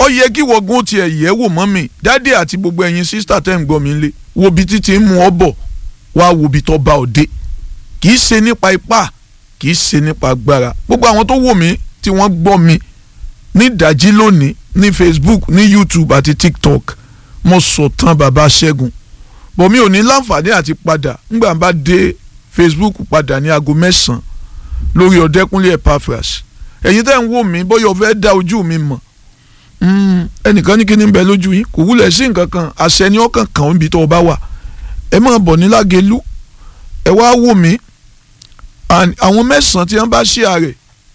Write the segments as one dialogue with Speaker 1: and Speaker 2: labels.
Speaker 1: ó yẹ kí wọ́gùn tiẹ̀ yẹ̀ wò mọ́ mi dáàdì àti gbogbo ẹ̀yin sísítà tẹ́ ń gbọ́ mi lé wo bí títí ń mú ọ bọ̀ wá wo bí tó bá ọ dé kì í ṣe nípa ipá kì í ṣe nípa agbára gbogbo àwọn tó wò mí tí wọ́n gbọ́ mi ní ìdájí lónìí ní Facebook ní YouTube àti TikTok mo sọ tán bàbá Ṣẹ́gun bọ̀ mi ò ní láǹfààní àti padà ńgbà bá dé Facebook padà ní aago mẹ́sàn-án lórí Ọ̀dẹ́kúnlé Epaphras ẹ̀yin tẹ́ ń wò mí bóyá o fẹ́ dá ojú mi mọ̀ ẹnìkan ní kí ni ń bẹ lójú yín kò wúlẹ̀ sí nǹkan kan àṣẹ ni ọkàn kàn níbi tó o bá wà ẹ máa bọ̀ ní Lágelú ẹ wá wò mí àwọn mẹ́sàn-án tí wọ́n bá ṣí ààrẹ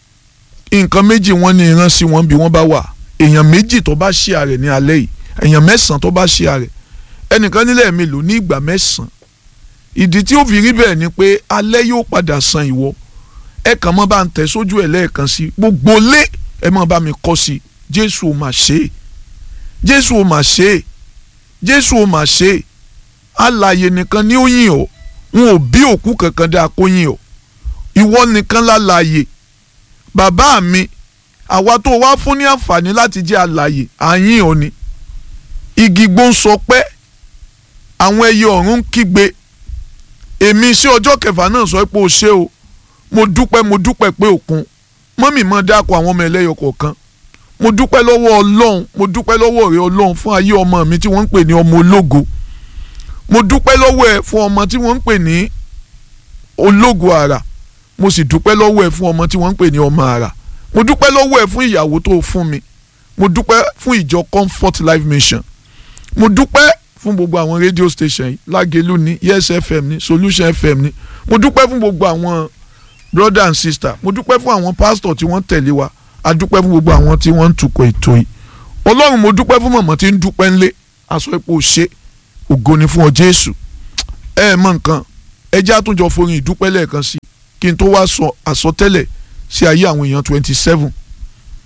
Speaker 1: nǹkan méjì wọ́n ní ìran sí wọn bí wọ́n bá wà èèyàn méjì tó bá ṣí ààrẹ ní alẹ́ yìí èèyàn mẹ́sàn-án tó bá ṣí ààrẹ ẹnìkan nílẹ̀ mélòó ní ìgbà mẹ́sàn-án ìdí tí ó fi rí bẹ́ẹ̀ ni pé alẹ́ yóò padà san ìwọ ẹ kàn mọ́ bá ń tẹ̀ sójú ẹ̀ lẹ́ẹ̀kan sí gbogbo lé ẹ mọ́ bá mi kọ́ sí Jésù ò mà ṣe é Jésù ò mà ṣe é Jésù ò mà ṣe é alààyè nìkan ni ó yìn ọ́ wọn ò bí òkú kankan dáa kó yìn ọ́ ìwọ nìkan lálàyè bàbá mi àwa tó wá fún ní àǹfààní láti jẹ́ alàyè àyìn ọ́ ni igi gbó ń sọ pé àwọn ẹyẹ ọ̀run ń kígbe èmi sí ọjọ́ kẹfà náà sọ pé o ṣé o mo dúpẹ́ mo dúpẹ́ pé òkun mọ́mì mọ́ dákọ̀ àwọn ọmọ ẹlẹ́yọ kọ̀ọ̀kan mo dúpẹ́ lọ́wọ́ ọlọ́run mo dúpẹ́ lọ́wọ́ rẹ ọlọ́run fún ayé ọmọ mi tí wọ́n ń pè ní ọmọ ológo mo dúpẹ́ lọ́wọ́ ẹ fún ọmọ tí wọ́n ń pè ní ológo àrà mo sì dúpẹ́ lọ́wọ́ ẹ fún ọmọ tí wọ́n ń pè ní ọmọ àrà mo dúpẹ́ lọ́wọ́ ẹ fún ìyàwó tó fún mi mo dúpẹ́ fún ìjọ Comfort Life Mission mo dúpẹ́ fún gbogbo àwọn radio station yìí Lágelú ní Yes FM ní Solution FM ní mo dúpẹ́ fún gbogbo àwọn brother and sister mo dúpẹ́ fún àwọn pastor tí wọ́n tẹ̀lé wa a dúpẹ́ fún gbogbo àwọn tí wọ́n ń tukọ̀ ètò yìí ọlọ́run mo dúpẹ́ fún mọ̀mọ́ tí ń dúpẹ́ ńlé aṣọ ipò ṣe ògo ni fún ọ jésù ẹ ẹ mọ nǹkan ẹ jẹ́ àtúnjọ forin ìdúpẹ́ lẹ́ẹ̀kan sí kí n tó wá sọ àsọtẹ́lẹ̀ sí ayé àwọn èèyàn twenty seven